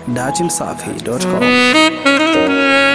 datimsafi.com.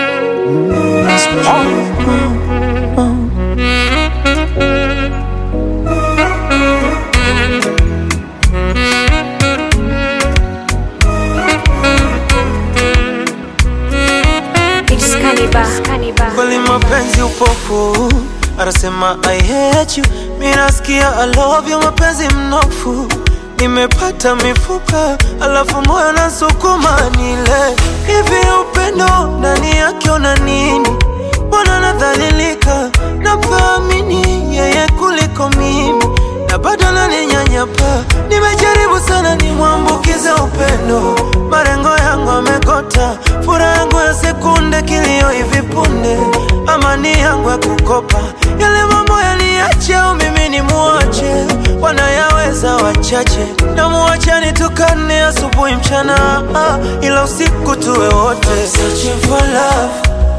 It's Cannibal. Cannibal. kweli mapenzi upofu anasema I hate you mi nasikia I love you mapenzi mnofu nimepata mifupa alafu moyo nasukuma nile hivi upendo ndani yake una nini mbona nadhalilika nafaamini yeye kuliko mimi na bado naninyanyapa nimejaribu sana nimwambukize upendo marengo yangu amekota furaha yangu ya sekunde kilio hivi punde amani yangu ya kukopa yale mambo yaliache au mimi ni muache wanayaweza wachache na muache nitukane asubuhi mchana ah, ila usiku tuwe wote Searching for love.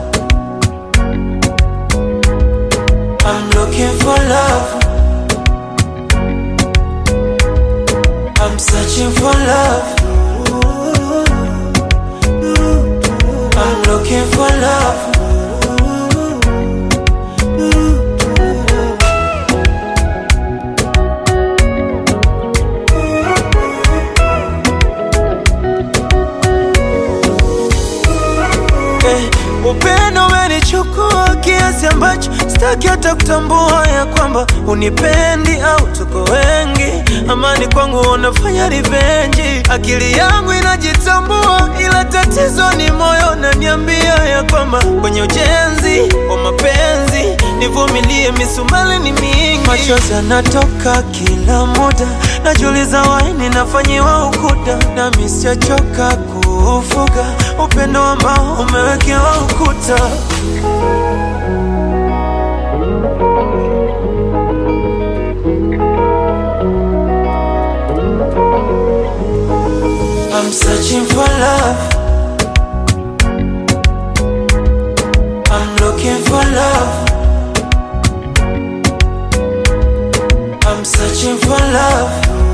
I'm looking for love. I'm searching for love. I'm looking for love. Eh, upendo umenichukua kiasi ambacho sitaki hata kutambua ya kwamba unipendi au tuko wengi. Amani kwangu unafanya rivenji, akili yangu inajitambua, ila tatizo ni moyo naniambia ya kwamba kwenye ujenzi wa mapenzi nivumilie, misumali ni mingi, machozi yanatoka kila muda, najiuliza waini nafanyiwa ukuda, nami sijachoka kuufuga upendo ambao umewekewa ukuta. I'm searching for love. I'm looking for love. I'm searching for love.